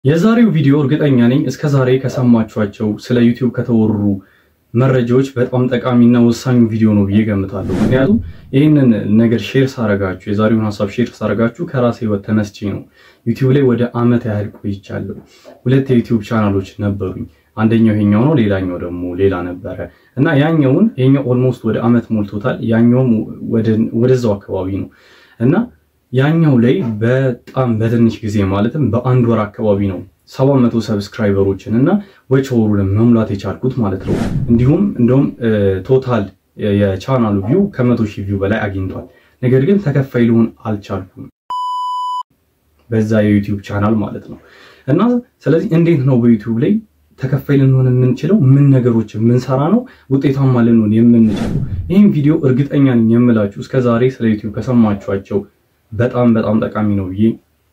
የዛሬው ቪዲዮ እርግጠኛ ነኝ እስከ ዛሬ ከሰማችኋቸው ስለ ዩቲዩብ ከተወሩ መረጃዎች በጣም ጠቃሚና ወሳኙ ቪዲዮ ነው ብዬ ገምታለሁ። ምክንያቱም ይህንን ነገር ሼር ሳረጋችሁ የዛሬውን ሀሳብ ሼር ሳረጋችሁ ከራሴ ህይወት ተነስቼ ነው። ዩቲዩብ ላይ ወደ አመት ያህል ቆይቻለሁ። ሁለት የዩቲዩብ ቻናሎች ነበሩኝ። አንደኛው ይሄኛው ነው፣ ሌላኛው ደግሞ ሌላ ነበረ እና ያኛውን ይሄኛው ኦልሞስት ወደ አመት ሞልቶታል። ያኛውም ወደዛው አካባቢ ነው እና ያኛው ላይ በጣም በትንሽ ጊዜ ማለትም በአንድ ወር አካባቢ ነው ሰባት መቶ ሰብስክራይበሮችን እና ወቸወሩን መሙላት የቻልኩት ማለት ነው። እንዲሁም እንደውም ቶታል የቻናሉ ቪው ከመቶ ሺህ ቪው በላይ አግኝቷል። ነገር ግን ተከፋይ ልሆን አልቻልኩም በዛ የዩቲዩብ ቻናል ማለት ነው እና ስለዚህ እንዴት ነው በዩቲዩብ ላይ ተከፋይ ልንሆን የምንችለው? ምን ነገሮች የምንሰራ ነው ውጤታማ ልንሆን የምንችለው? ይህም ቪዲዮ እርግጠኛ ነኝ የምላችሁ እስከዛሬ ስለ ዩቲዩብ ከሰማችኋቸው በጣም በጣም ጠቃሚ ነው ብዬ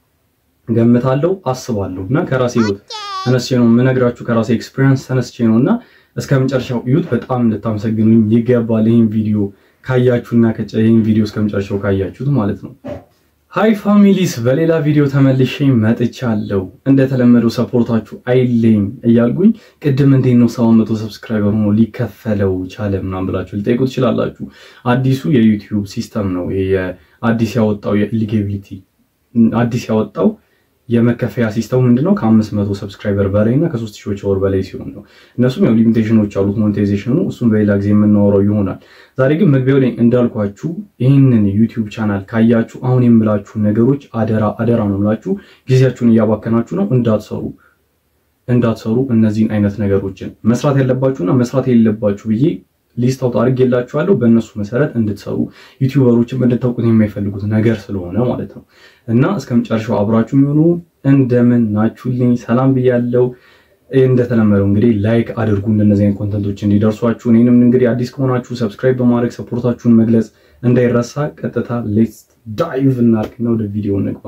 ገምታለሁ አስባለሁ። እና ከራሴ ህይወት ተነስቼ ነው የምነግራችሁ፣ ከራሴ ኤክስፒሪየንስ ተነስቼ ነው እና እስከ መጨረሻው እዩት። በጣም እንድታመሰግኑኝ ይገባል። ይህን ቪዲዮ ካያችሁና ይህን ቪዲዮ እስከ መጨረሻው ካያችሁት ማለት ነው። ሃይ ፋሚሊስ፣ በሌላ ቪዲዮ ተመልሼ መጥቻለሁ። እንደተለመደው ሰፖርታችሁ አይለኝ እያልኩኝ ቅድም እንዴት ነው ሰባት መቶ ሰብስክራይበር ሆኖ ሊከፈለው ቻለ ምናምን ብላችሁ ሊጠይቁ ትችላላችሁ። አዲሱ የዩቲዩብ ሲስተም ነው ይሄ አዲስ ያወጣው የኤሊጊቢሊቲ አዲስ ያወጣው የመከፈያ ሲስተሙ ምንድነው? ከአምስት መቶ ሰብስክራይበር በላይ እና ከሶስት ሺዎች ወር በላይ ሲሆን ነው። እነሱም ያው ሊሚቴሽኖች አሉት ሞኔታይዜሽኑ፣ እሱም በሌላ ጊዜ የምናወራው ይሆናል። ዛሬ ግን መግቢያው ላይ እንዳልኳችሁ ይህንን ዩቲዩብ ቻናል ካያችሁ አሁን የምላችሁ ነገሮች አደራ አደራ ነው የምላችሁ። ጊዜያችሁን እያባከናችሁ ነው፣ እንዳትሰሩ እንዳትሰሩ እነዚህን አይነት ነገሮችን መስራት ያለባችሁና መስራት የሌለባችሁ ብዬ ሊስት አውጥ አድርጌላችኋለሁ። በእነሱ መሰረት እንድትሰሩ ዩቲዩበሮችም እንድታውቁት የማይፈልጉት ነገር ስለሆነ ማለት ነው እና እስከ መጨረሻው አብራችሁ የሚሆኑ እንደምን ናችሁልኝ? ሰላም ብያለው። እንደተለመደው እንግዲህ ላይክ አድርጉ እንደነዚህ አይነት ኮንተንቶች እንዲደርሷችሁ። እኔንም እንግዲህ አዲስ ከሆናችሁ ሰብስክራይብ በማድረግ ሰፖርታችሁን መግለጽ እንዳይረሳ። ቀጥታ ሌትስ ዳይቭ እናድርግና ወደ ቪዲዮ እንግባ።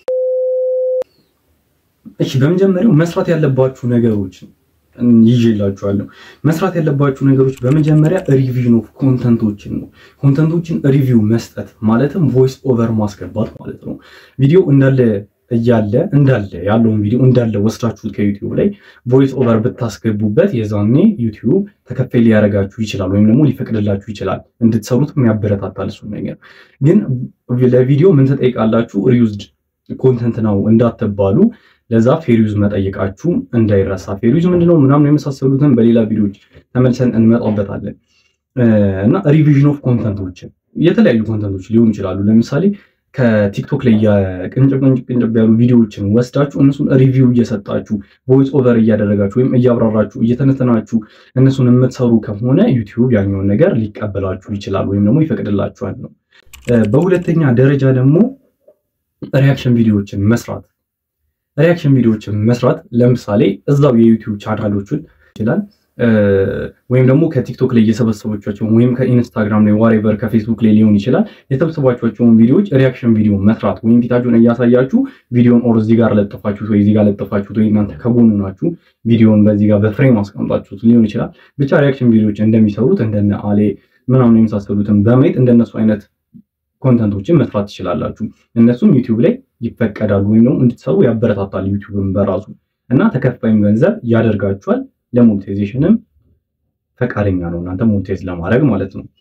እሺ፣ በመጀመሪያው መስራት ያለባችሁ ነገሮች ይዤላችኋለሁ። መስራት ያለባችሁ ነገሮች በመጀመሪያ ሪቪዥን ኦፍ ኮንተንቶችን ነው። ኮንተንቶችን ሪቪው መስጠት ማለትም ቮይስ ኦቨር ማስገባት ማለት ነው። ቪዲዮ እንዳለ እያለ እንዳለ ያለውን ቪዲዮ እንዳለ ወስዳችሁት ከዩቲዩብ ላይ ቮይስ ኦቨር ብታስገቡበት የዛኔ ዩቲዩብ ተከፋይ ሊያደርጋችሁ ይችላል፣ ወይም ደግሞ ሊፈቅድላችሁ ይችላል። እንድትሰሩት የሚያበረታታል እሱን ነገር። ግን ለቪዲዮ ምን ትጠይቃላችሁ? ሪዩዝድ ኮንተንት ነው እንዳትባሉ ለዛ ፌሪዩዝ መጠየቃችሁ እንዳይረሳ። ፌሪዩዝ ምንድነው ምናምን የመሳሰሉትን በሌላ ቪዲዮዎች ተመልሰን እንመጣበታለን። እና ሪቪዥን ኦፍ ኮንተንቶችን የተለያዩ ኮንተንቶች ሊሆኑ ይችላሉ። ለምሳሌ ከቲክቶክ ላይ ቅንጭብ ቅንጭብ ያሉ ቪዲዮዎችን ወስዳችሁ እነሱን ሪቪው እየሰጣችሁ ቮይስ ኦቨር እያደረጋችሁ ወይም እያብራራችሁ እየተነተናችሁ እነሱን የምትሰሩ ከሆነ ዩቲዩብ ያኛውን ነገር ሊቀበላችሁ ይችላል ወይም ደግሞ ይፈቅድላችኋል ነው። በሁለተኛ ደረጃ ደግሞ ሪያክሽን ቪዲዮዎችን መስራት ሪያክሽን ቪዲዮዎችን መስራት ለምሳሌ እዛው የዩቲዩብ ቻናሎችን ይችላል ወይም ደግሞ ከቲክቶክ ላይ እየሰበሰባቸውን ወይም ከኢንስታግራም ላይ ዋሬቨር ከፌስቡክ ላይ ሊሆን ይችላል የሰበሰባቸውን ቪዲዮዎች ሪያክሽን ቪዲዮ መስራት ወይም ፊታችሁን እያሳያችሁ ቪዲዮን ኦር እዚህ ጋር ለጥፋችሁት ወይ እዚህ ጋር ለጥፋችሁት ወይ እናንተ ከጎኑ ናችሁ ቪዲዮን በዚህ ጋር በፍሬም አስቀምጣችሁት ሊሆን ይችላል። ብቻ ሪያክሽን ቪዲዮዎች እንደሚሰሩት እንደነ አሌ ምናምን የመሳሰሉትን በማየት እንደነሱ አይነት ኮንተንቶችን መስራት ትችላላችሁ። እነሱም ዩቲዩብ ላይ ይፈቀዳሉ ወይም ደግሞ እንድትሰሩ ያበረታታል ዩቲዩብን በራሱ እና ተከፋይም ገንዘብ ያደርጋችኋል። ለሞኔታይዜሽንም ፈቃደኛ ነው እናንተ ሞኔታይዝ ለማድረግ ማለት ነው።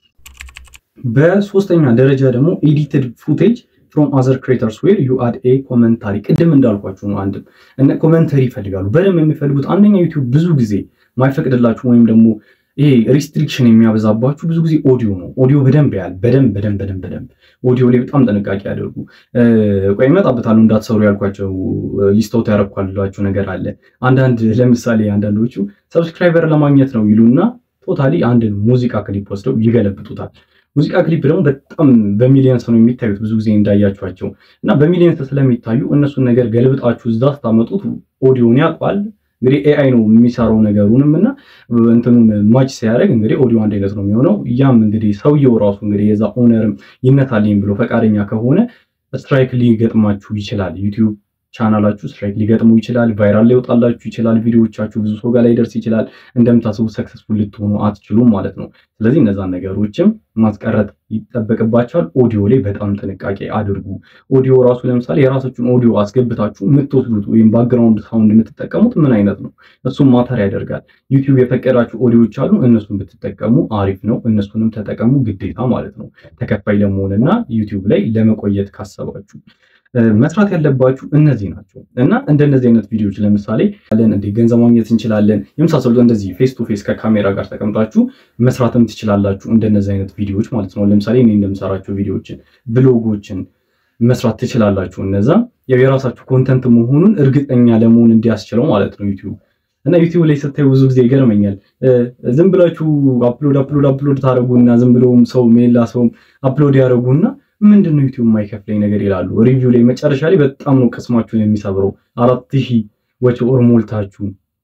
በሶስተኛ ደረጃ ደግሞ ኤዲትድ ፉቴጅ ፍሮም አዘር ክሬተርስ ዌር ዩ አድ ኤ ኮመንታሪ። ቅድም እንዳልኳችሁ ነው። አንድም እነ ኮመንተሪ ይፈልጋሉ። በደንብ የሚፈልጉት አንደኛ ዩቲዩብ ብዙ ጊዜ ማይፈቅድላችሁ ወይም ደግሞ ይሄ ሪስትሪክሽን የሚያበዛባችሁ ብዙ ጊዜ ኦዲዮ ነው። ኦዲዮ በደንብ ያህል በደንብ በደንብ በደንብ በደንብ ኦዲዮ ላይ በጣም ጥንቃቄ ያደርጉ። ቆይ እመጣበታለሁ እንዳትሰሩ ያልኳቸው ሊስቶት ያረኳላችሁ ነገር አለ። አንዳንድ ለምሳሌ አንዳንዶቹ ሰብስክራይበር ለማግኘት ነው ይሉና ቶታሊ አንድ ሙዚቃ ክሊፕ ወስደው ይገለብጡታል። ሙዚቃ ክሊፕ ደግሞ በጣም በሚሊየንስ ነው የሚታዩት ብዙ ጊዜ እንዳያችኋቸው እና በሚሊየንስ ስለሚታዩ እነሱን ነገር ገልብጣችሁ እዛ ስታመጡት ኦዲዮን ያውቋል እንግዲህ ኤአይ ነው የሚሰራው ነገሩንም እና እንትኑን ማች ሲያደርግ እንግዲህ ኦዲዮ አንድ አይነት ነው የሚሆነው። ያም እንግዲህ ሰውየው ራሱ እንግዲህ የዛ ኦነርም ይነታልኝ ብሎ ፈቃደኛ ከሆነ ስትራይክ ሊገጥማችሁ ይችላል። ዩቲዩብ ቻናላችሁ ስትራይክ ሊገጥሙ ይችላል። ቫይራል ሊወጣላችሁ ይችላል። ቪዲዮዎቻችሁ ብዙ ሰው ጋር ላይ ደርስ ይችላል። እንደምታስቡት ሰክሰስፉል ልትሆኑ አትችሉም ማለት ነው። ስለዚህ እነዛን ነገሮችም ማስቀረት ይጠበቅባቸዋል። ኦዲዮ ላይ በጣም ጥንቃቄ አድርጉ። ኦዲዮ ራሱ ለምሳሌ የራሳችሁን ኦዲዮ አስገብታችሁ የምትወስዱት ወይም ባክግራውንድ ሳውንድ የምትጠቀሙት ምን አይነት ነው? እሱም ማተር ያደርጋል። ዩቲዩብ የፈቀዳችሁ ኦዲዮዎች አሉ። እነሱን ብትጠቀሙ አሪፍ ነው። እነሱንም ተጠቀሙ ግዴታ ማለት ነው። ተከፋይ ለመሆንና ዩቲዩብ ላይ ለመቆየት ካሰባችሁ መስራት ያለባችሁ እነዚህ ናቸው እና እንደነዚህ አይነት ቪዲዮዎች ለምሳሌ ለን እንዴ ገንዘብ ማግኘት እንችላለን የመሳሰሉት እንደዚህ ፌስ ቱ ፌስ ከካሜራ ጋር ተቀምጣችሁ መስራትም ትችላላችሁ። እንደነዚህ አይነት ቪዲዮዎች ማለት ነው። ለምሳሌ እኔ እንደምሰራቸው ቪዲዮዎችን፣ ብሎጎችን መስራት ትችላላችሁ። እነዛ ያው የራሳችሁ ኮንተንት መሆኑን እርግጠኛ ለመሆን እንዲያስችለው ማለት ነው ዩቲዩብ እና ዩቲዩብ ላይ ስታዩ ብዙ ጊዜ ይገርመኛል። ዝም ብላችሁ አፕሎድ አፕሎድ አፕሎድ ታደረጉና ዝም ብለውም ሰው ሜላ ሰውም አፕሎድ ያደረጉና ምንድን ነው ዩቲዩብ የማይከፍለኝ ነገር ይላሉ። ሪቪው ላይ መጨረሻ ላይ በጣም ነው ቅስማችሁን የሚሰብረው። አራት ሺህ ወጪ ወር ሞልታችሁ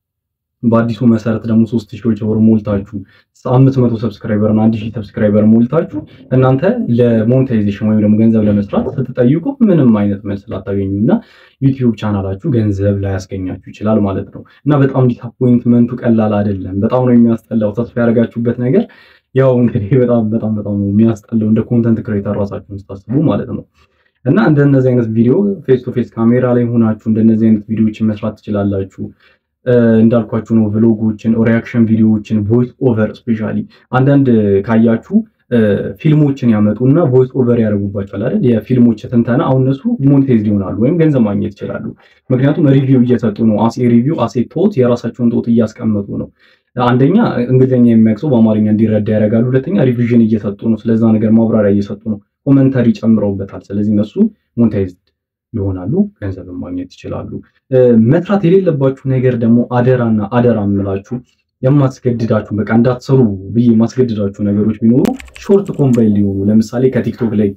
በአዲሱ መሰረት ደግሞ ሶስት ሺህ ወጪ ወር ሞልታችሁ አምስት መቶ ሰብስክራይበር እና አንድ ሺህ ሰብስክራይበር ሞልታችሁ እናንተ ለሞኔታይዜሽን ወይም ደግሞ ገንዘብ ለመስራት ስትጠይቁ ምንም አይነት መልስ ላታገኙ እና ዩቲዩብ ቻናላችሁ ገንዘብ ላያስገኛችሁ ይችላል ማለት ነው እና በጣም ዲስአፖይንትመንቱ ቀላል አይደለም። በጣም ነው የሚያስጠላው ተስፋ ያደረጋችሁበት ነገር ያው እንግዲህ በጣም በጣም በጣም የሚያስጠላው እንደ ኮንተንት ክሬተር ራሳችሁን ስታስቡ ማለት ነው። እና እንደነዚህ አይነት ቪዲዮ ፌስ ቱ ፌስ ካሜራ ላይ ሆናችሁ እንደነዚህ አይነት ቪዲዮዎችን መስራት ትችላላችሁ። እንዳልኳችሁ ነው ቭሎጎችን፣ ሪያክሽን ቪዲዮዎችን፣ ቮይስ ኦቨር ስፔሻሊ አንዳንድ ካያችሁ ፊልሞችን ያመጡና ቮይስ ኦቨር ያደርጉባቸዋል አይደል? የፊልሞች ትንተና አሁን እነሱ ሞኔታይዝ ይሆናሉ ወይም ገንዘብ ማግኘት ይችላሉ። ምክንያቱም ሪቪው እየሰጡ ነው። አሴ ሪቪው አሴ ቶት የራሳቸውን ቶት እያስቀመጡ ነው። አንደኛ እንግሊዝኛ የሚያውቅ ሰው በአማርኛ እንዲረዳ ያደርጋሉ። ሁለተኛ ሪቪዥን እየሰጡ ነው። ስለዛ ነገር ማብራሪያ እየሰጡ ነው። ኮመንተሪ ጨምረውበታል። ስለዚህ እነሱ ሞኔታይዝ ይሆናሉ፣ ገንዘብ ማግኘት ይችላሉ። መስራት የሌለባችሁ ነገር ደግሞ አደራና አደራ የምላችሁ የማስገድዳችሁ በቃ እንዳትሰሩ ብዬ የማስገድዳችሁ ነገሮች ቢኖሩ ሾርት ኮምባይል ሊሆኑ ለምሳሌ ከቲክቶክ ላይ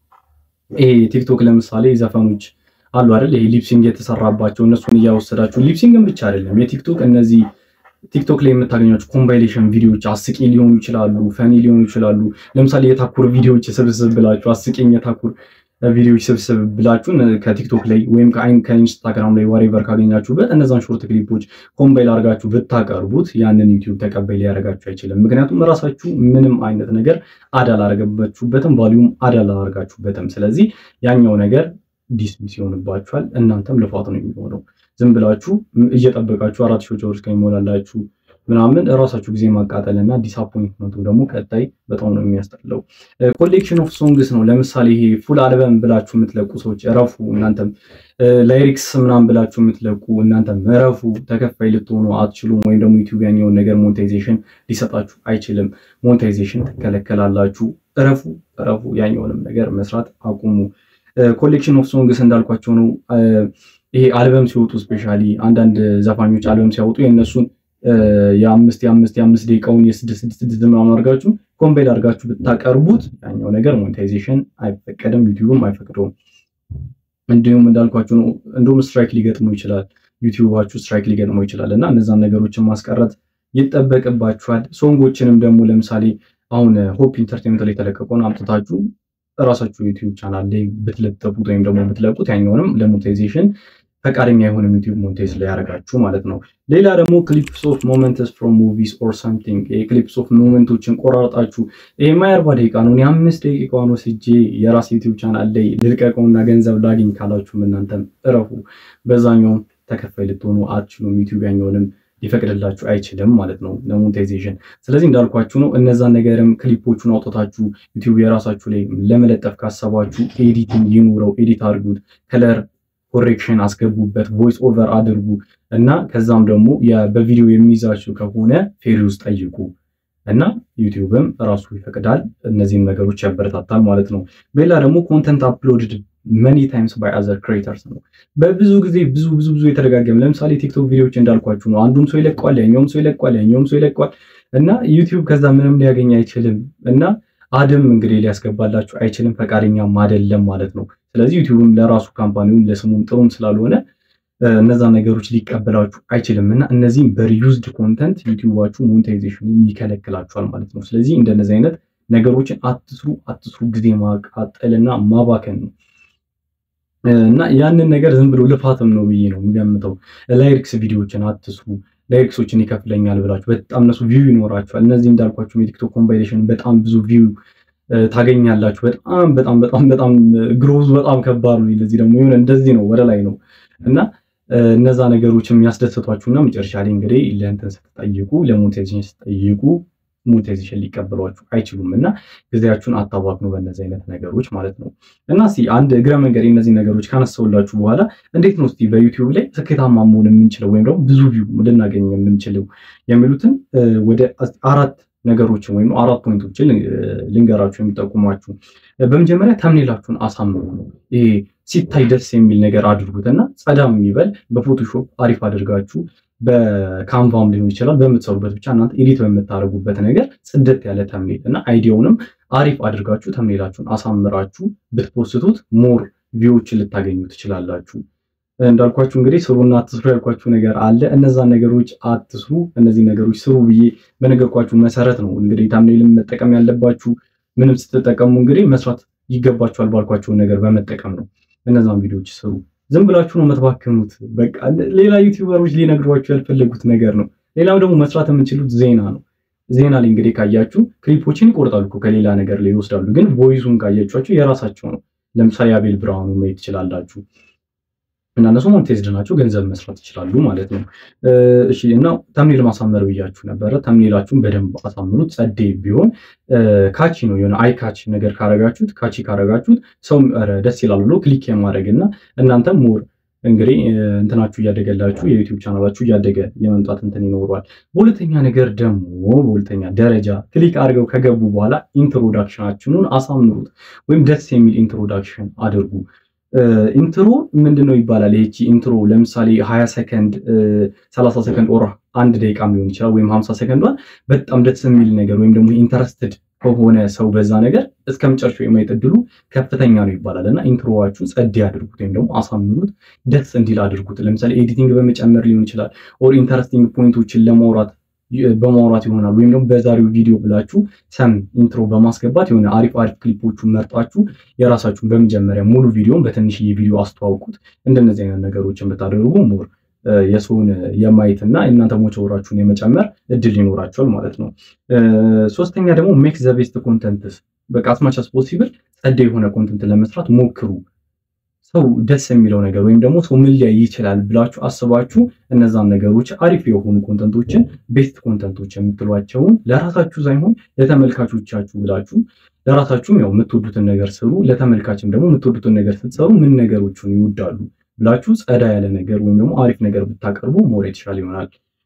ይሄ ቲክቶክ ለምሳሌ ዘፈኖች አሉ አይደል? ይሄ ሊፕሲንግ የተሰራባቸው እነሱን እያወሰዳችሁ ሊፕሲንግን ብቻ አይደለም የቲክቶክ እነዚህ ቲክቶክ ላይ የምታገኟቸው ኮምባይሌሽን ቪዲዮዎች አስቂ ሊሆኑ ይችላሉ፣ ፈኒ ሊሆኑ ይችላሉ። ለምሳሌ የታኩር ቪዲዮዎች ስብስብ ብላችሁ አስቂኝ የታኩር ቪዲዮዎች ስብስብ ብላችሁ ከቲክቶክ ላይ ወይም ከኢንስታግራም ላይ ዋሬቨር ካገኛችሁበት እነዛን ሾርት ክሊፖች ኮምባይል አድርጋችሁ ብታቀርቡት ያንን ዩቲዩብ ተቀባይ ሊያደርጋችሁ አይችልም። ምክንያቱም ራሳችሁ ምንም አይነት ነገር አዳ አላደረገባችሁበትም፣ ቫሊዩም አዳ አላደረጋችሁበትም። ስለዚህ ያኛው ነገር ዲስሚስ ይሆንባችኋል። እናንተም ልፋት ነው የሚሆነው። ዝም ብላችሁ እየጠበቃችሁ አራት ሺዎች ወር እስከሚሞላላችሁ ምናምን እራሳችሁ ጊዜ ማቃጠል እና ዲስአፖይንትመንቱ ደግሞ ቀጣይ በጣም ነው የሚያስጠላው። ኮሌክሽን ኦፍ ሶንግስ ነው። ለምሳሌ ይሄ ፉል አልበም ብላችሁ የምትለቁ ሰዎች እረፉ። እናንተም ላይሪክስ ምናምን ብላችሁ የምትለቁ እናንተም እረፉ። ተከፋይ ልትሆኑ አትችሉም። ወይም ደግሞ ዩቲዩብ ያኛውን ነገር ሞኔታይዜሽን ሊሰጣችሁ አይችልም። ሞኔታይዜሽን ትከለከላላችሁ። እረፉ፣ እረፉ። ያኛውንም ነገር መስራት አቁሙ። ኮሌክሽን ኦፍ ሶንግስ እንዳልኳቸው ነው። ይሄ አልበም ሲወጡ ስፔሻሊ አንዳንድ ዘፋኞች አልበም ሲያወጡ የእነሱን የአምስት የአምስት የአምስት ደቂቃውን የስድስት ስድስት ስድስት ምናምን አድርጋችሁ ኮምባይል አድርጋችሁ ብታቀርቡት ያኛው ነገር ሞኔታይዜሽን አይፈቀድም፣ ዩቲዩብም አይፈቅደውም። እንዲሁም እንዳልኳችሁ ነው። እንዲሁም ስትራይክ ሊገጥሙ ይችላል፣ ዩቲዩባችሁ ስትራይክ ሊገጥመው ይችላል እና እነዛን ነገሮችን ማስቀረት ይጠበቅባችኋል። ሶንጎችንም ደግሞ ለምሳሌ አሁን ሆፕ ኢንተርቴንመንት ላይ የተለቀቀውን አምጥታችሁ እራሳችሁ ዩቲዩብ ቻናል ላይ ብትለጠፉት ወይም ደግሞ ብትለቁት ያኛውንም ለሞኔታይዜሽን ፈቃደኛ የሆነ ዩቲዩብ ሞኔታይዝ ላይ ያደርጋችሁ ማለት ነው። ሌላ ደግሞ ክሊፕስ ኦፍ ሞመንትስ ፍሮም ሙቪስ ኦር ሰምቲንግ ክሊፕስ ኦፍ ሞመንቶችን ቆራርጣችሁ ይሄ ማየርባ ደቂቃ ነው የአምስት ደቂቃውን ወስጄ የራስ ዩቲዩብ ቻናል ላይ ልልቀቀውና ገንዘብ ላግኝ ካላችሁም እናንተም እረፉ። በዛኛውም ተከፋይ ልትሆኑ አትችሉም። ዩቲዩብ ያኛውንም ሊፈቅድላችሁ አይችልም ማለት ነው ለሞኔታይዜሽን። ስለዚህ እንዳልኳችሁ ነው እነዛን ነገርም ክሊፖቹን አውጥታችሁ ዩቲዩብ የራሳችሁ ላይ ለመለጠፍ ካሰባችሁ ኤዲቲንግ ይኑረው፣ ኤዲት አድርጉት፣ ከለር ኮሬክሽን አስገቡበት፣ ቮይስ ኦቨር አድርጉ እና ከዛም ደግሞ በቪዲዮ የሚይዛችሁ ከሆነ ፌሪ ውስጥ ጠይቁ እና ዩቲዩብም ራሱ ይፈቅዳል። እነዚህን ነገሮች ያበረታታል ማለት ነው። ሌላ ደግሞ ኮንተንት አፕሎድድ መኒ ታይምስ ባይ አዘር ክሬተርስ ነው። በብዙ ጊዜ ብዙ ብዙ ብዙ የተደጋገመ ለምሳሌ ቲክቶክ ቪዲዮዎች እንዳልኳችሁ ነው። አንዱም ሰው ይለቀዋል፣ ያኛውም ሰው ይለቀዋል፣ ያኛውም ሰው ይለቀዋል እና ዩቲዩብ ከዛ ምንም ሊያገኝ አይችልም እና አድም እንግዲህ ሊያስገባላችሁ አይችልም፣ ፈቃደኛም አይደለም ማለት ነው። ስለዚህ ዩቲዩብም ለራሱ ካምፓኒውም ለስሙም ጥሩም ስላልሆነ እነዛ ነገሮች ሊቀበላችሁ አይችልም እና እነዚህም በሪዩዝድ ኮንተንት ዩቲዩባችሁ ሞኔታይዜሽኑ ይከለክላችኋል ማለት ነው። ስለዚህ እንደነዚህ አይነት ነገሮችን አትስሩ፣ አትስሩ። ጊዜ ማቃጠልና ማባከን ነው። እና ያንን ነገር ዝም ብሎ ልፋትም ነው ብዬ ነው የሚገምተው። ላይሪክስ ቪዲዮዎችን አትስሩ። ላይሪክሶችን ይከፍለኛል ብላችሁ በጣም እነሱ ቪው ይኖራቸዋል። እነዚህ እንዳልኳችሁ የቲክቶክ ኮምፓይሌሽን በጣም ብዙ ቪው ታገኛላችሁ። በጣም በጣም በጣም በጣም ግሮዝ በጣም ከባድ ነው። ለዚህ ደግሞ የሆነ እንደዚህ ነው ወደ ላይ ነው እና እነዛ ነገሮች የሚያስደስቷችሁና መጨረሻ ላይ እንግዲህ ለእንትን ስትጠይቁ ለሞኔታይዜሽን ስትጠይቁ ሞኔታይዜሽን ሊቀበሏችሁ አይችሉም እና ጊዜያችሁን አታባክኑ በእነዚህ አይነት ነገሮች ማለት ነው። እና እስኪ አንድ እግረ መንገድ እነዚህ ነገሮች ካነሳውላችሁ በኋላ እንዴት ነው እስኪ በዩቲዩብ ላይ ስኬታማ መሆን የምንችለው ወይም ደግሞ ብዙ ቪው ልናገኝ የምንችለው የሚሉትን ወደ አራት ነገሮችን ወይም አራት ፖይንቶችን ልንገራችሁ የሚጠቁሟችሁ። በመጀመሪያ ተምኔላችሁን አሳምሩ ነው። ይሄ ሲታይ ደስ የሚል ነገር አድርጉት እና ጸዳም የሚበል በፎቶሾፕ አሪፍ አድርጋችሁ በካንቫም ሊሆን ይችላል በምትሰሩበት ብቻ እናንተ ኤዲት በምታደርጉበት ነገር ጽደት ያለ ተምኔል እና አይዲያውንም አሪፍ አድርጋችሁ ተምኔላችሁን አሳምራችሁ ብትፖስቱት ሞር ቪዎችን ልታገኙ ትችላላችሁ። እንዳልኳችሁ እንግዲህ ስሩና አትስሩ ያልኳችሁ ነገር አለ። እነዛን ነገሮች አትስሩ፣ እነዚህ ነገሮች ስሩ ብዬ በነገርኳችሁ መሰረት ነው እንግዲህ ታምኔልን መጠቀም ያለባችሁ። ምንም ስትጠቀሙ እንግዲህ መስራት ይገባችኋል ባልኳቸውን ነገር በመጠቀም ነው። እነዛን ቪዲዮዎች ስሩ። ዝም ብላችሁ ነው የምትባክኑት። በቃ ሌላ ዩቲዩበሮች ሊነግሯችሁ ያልፈለጉት ነገር ነው። ሌላው ደግሞ መስራት የምንችሉት ዜና ነው። ዜና ላይ እንግዲህ ካያችሁ ክሊፖችን ይቆርጣሉ እኮ ከሌላ ነገር ላይ ይወስዳሉ። ግን ቮይሱን ካያችኋቸው የራሳቸው ነው። ለምሳሌ አቤል ብርሃኑ ማየት ትችላላችሁ። እና እነሱ ሞኔታይዝድ ናቸው፣ ገንዘብ መስራት ይችላሉ ማለት ነው። እሺ እና ተምኔል ማሳመር ብያችሁ ነበረ። ተምኔላችሁን በደንብ አሳምሩት። ጸዴ ቢሆን ካቺ ነው የሆነ አይ ካች ነገር ካረጋችሁት፣ ካቺ ካረጋችሁት ሰው ደስ ይላል ብሎ ክሊክ የማድረግ እና እናንተም ሞር እንግዲህ እንትናችሁ እያደገላችሁ የዩቲዩብ ቻናላችሁ እያደገ የመምጣት እንትን ይኖረዋል። በሁለተኛ ነገር ደግሞ በሁለተኛ ደረጃ ክሊክ አድርገው ከገቡ በኋላ ኢንትሮዳክሽናችሁን አሳምሩት፣ ወይም ደስ የሚል ኢንትሮዳክሽን አድርጉ። ኢንትሮ ምንድን ነው ይባላል። ይቺ ኢንትሮ ለምሳሌ ሀያ ሰከንድ ሰላሳ ሰከንድ ኦር አንድ ደቂቃም ሊሆን ይችላል ወይም ሀምሳ ሰከንዷን በጣም ደስ የሚል ነገር ወይም ደግሞ ኢንተረስትድ ከሆነ ሰው በዛ ነገር እስከ መጨረሻው የማየት እድሉ ከፍተኛ ነው ይባላል እና ኢንትሮዋችሁ ጸዴ አድርጉት ወይም ደግሞ አሳምሩት፣ ደስ እንዲል አድርጉት። ለምሳሌ ኤዲቲንግ በመጨመር ሊሆን ይችላል ኦር ኢንተረስቲንግ ፖይንቶችን ለማውራት በማውራት ይሆናል ወይም ደግሞ በዛሬው ቪዲዮ ብላችሁ ሰም ኢንትሮ በማስገባት የሆነ አሪፍ አሪፍ ክሊፖቹን መርጣችሁ የራሳችሁን በመጀመሪያ ሙሉ ቪዲዮን በትንሽዬ ቪዲዮ አስተዋውቁት። እንደነዚህ አይነት ነገሮችን ብታደርጉ ሞር የሰውን የማየት እና እናንተ ሞቸወራችሁን የመጨመር እድል ይኖራቸዋል ማለት ነው። ሶስተኛ ደግሞ ሜክ ዘ ቤስት ኮንተንትስ በቃ አስማች አስ ፖሲብል ጸደ የሆነ ኮንተንት ለመስራት ሞክሩ። ሰው ደስ የሚለው ነገር ወይም ደግሞ ሰው ምን ሊያይ ይችላል ብላችሁ አስባችሁ እነዛን ነገሮች አሪፍ የሆኑ ኮንተንቶችን ቤስት ኮንተንቶች የምትሏቸውን ለራሳችሁ ሳይሆን ለተመልካቾቻችሁ ብላችሁ ለራሳችሁም ያው የምትወዱትን ነገር ስሩ። ለተመልካችም ደግሞ የምትወዱትን ነገር ስትሰሩ ምን ነገሮችን ይወዳሉ ብላችሁ ጸዳ ያለ ነገር ወይም ደግሞ አሪፍ ነገር ብታቀርቡ ሞር የተሻለ ይሆናል።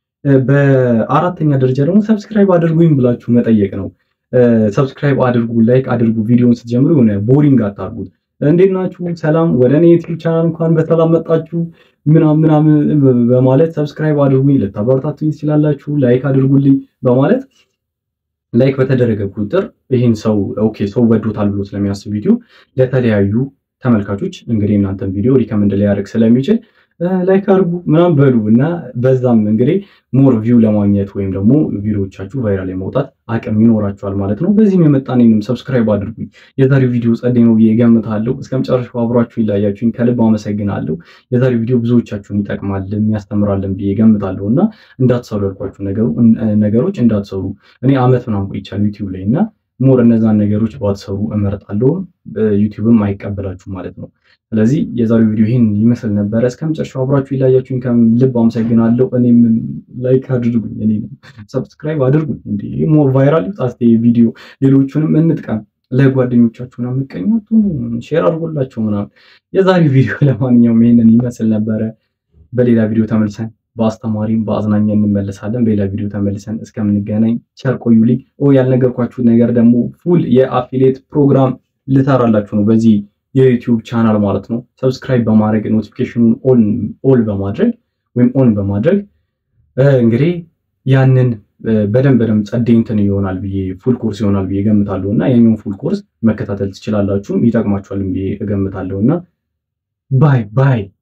በአራተኛ ደረጃ ደግሞ ሰብስክራይብ አድርጉኝ ብላችሁ መጠየቅ ነው። ሰብስክራይብ አድርጉ፣ ላይክ አድርጉ። ቪዲዮን ስትጀምሩ የሆነ ቦሪንግ አታርጉት። እንዴት ናችሁ? ሰላም፣ ወደ እኔ ዩቲዩብ ቻናል እንኳን በሰላም መጣችሁ ምናምን ምናምን በማለት ሰብስክራይብ አድርጉኝ፣ ልታበረታቱኝ ትችላላችሁ። ላይክ አድርጉልኝ በማለት ላይክ በተደረገ ቁጥር ይህን ሰው ኦኬ ሰው ወዶታል ብሎ ስለሚያስብ ቪዲዮ ለተለያዩ ተመልካቾች እንግዲህ እናንተን ቪዲዮ ሪከመንድ ሊያደርግ ስለሚችል ላይክ አድርጉ ምናምን በሉ እና በዛም እንግዲህ ሞር ቪው ለማግኘት ወይም ደግሞ ቪዲዮዎቻችሁ ቫይራል የመውጣት አቅም ይኖራችኋል ማለት ነው። በዚህም የመጣኔንም ሰብስክራይብ አድርጉኝ። የዛሬው ቪዲዮ ጸዴ ነው ብዬ እገምታለሁ። እስከ መጨረሻው አብሯችሁ ይለያችሁኝ ከልብ አመሰግናለሁ። የዛሬው ቪዲዮ ብዙዎቻችሁን ይጠቅማል የሚያስተምራለን ብዬ እገምታለሁ እና እንዳትሰሩ ያልኳችሁ ነገሮች እንዳትሰሩ እኔ አመት ምናምን ቆይቻለሁ ዩቲዩብ ላይ እና ሞር እነዛን ነገሮች ባትሰሩ እመርጣለሁ። ዩቲዩብም አይቀበላችሁ ማለት ነው። ስለዚህ የዛሬው ቪዲዮ ይህን ይመስል ነበረ። እስከ መጨረሻው አብራችሁ ይለያችሁኝ ከልብ አመሰግናለሁ። እኔም ላይክ አድርጉኝ፣ እኔ ሰብስክራይብ አድርጉኝ። እንዲ ሞር ቫይራል ይውጣ ቪዲዮ፣ ሌሎቹንም እንጥቀም። ለጓደኞቻችሁን አምቀኛቱ ሼር አድርጎላቸው ምናምን። የዛሬው ቪዲዮ ለማንኛውም ይህንን ይመስል ነበረ። በሌላ ቪዲዮ ተመልሰን በአስተማሪም በአዝናኛ እንመለሳለን። በሌላ ቪዲዮ ተመልሰን እስከምንገናኝ ቸር ቆዩልኝ። ያልነገርኳችሁ ነገር ደግሞ ፉል የአፊሌት ፕሮግራም ልሰራላችሁ ነው በዚህ የዩቲዩብ ቻናል ማለት ነው። ሰብስክራይብ በማድረግ ኖቲፊኬሽኑን ኦል በማድረግ ወይም ኦን በማድረግ እንግዲህ ያንን በደንብ በደንብ ጸዴ እንትን ይሆናል ብዬ ፉል ኮርስ ይሆናል ብዬ እገምታለሁ እና የኛውን ፉል ኮርስ መከታተል ትችላላችሁ። ይጠቅማችኋልም ብዬ እገምታለሁ እና ባይ ባይ